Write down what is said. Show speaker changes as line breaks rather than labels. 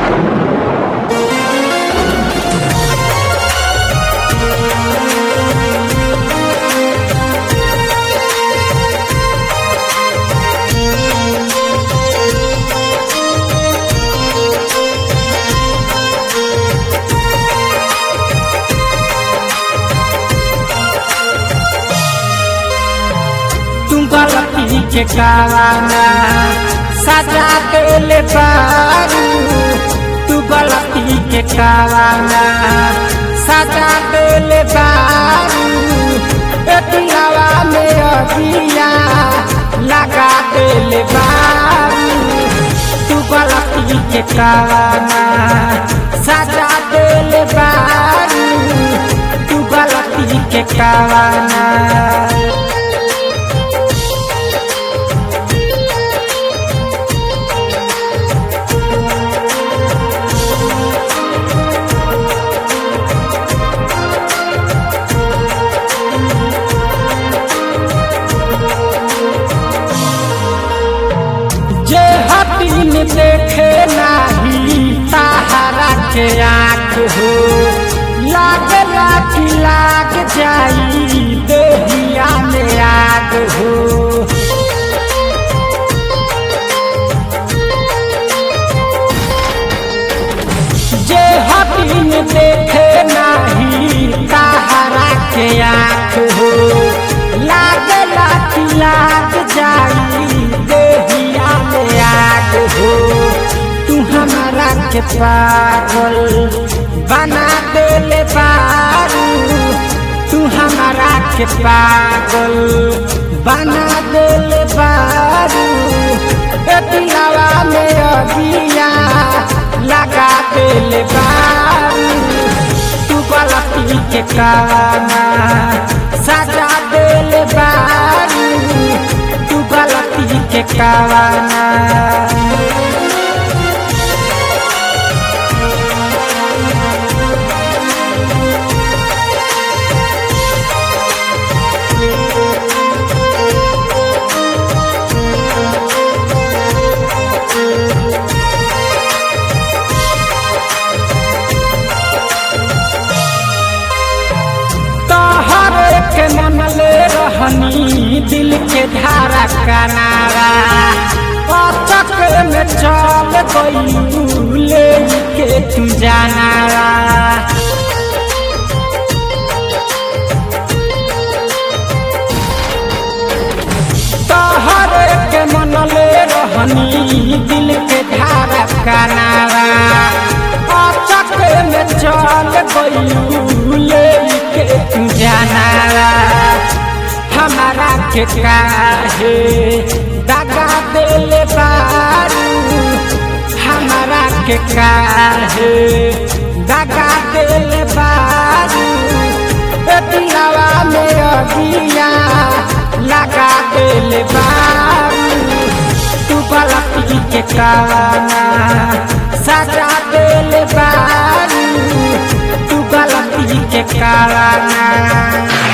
तुम गलती के कावाना सजा देले बारू तू गलती के कावाना सजा देले बारू ए पिलावा में अबिया लगा देले बारू तू गलती के कावाना सजा देले बारू तू गलती के कावाना जे हतीन देखे नाही ताहरा के आँख हो लागला कि लाग जाई देहिया में आग हो जे हतीन देखे नाही ताहरा के आँख हो लागला कि लाग जाई देहिया में आग हो तू हमारा के पागल बना देले बारू तू हमारा के पागल बना देले बारू ए दिलावा में अबिया लगा देले बारू तू गलती के काना सजा देले बारू तू गलती के काना तोहरे के मनले रहनी दिल के धारा कनारा अचक में चल गई ले के तू जानारा तोहरे के मनले रहनी दिल के धारा कनारा अचक में चल गई ले के तू जानारा हमारा के काहे दगा देले बारू हमारा के काहे दगा देले बारू ए दिलावा में अगिया लगा देले बारू तू गलती के काना सजा देले बारू तू गलती के काना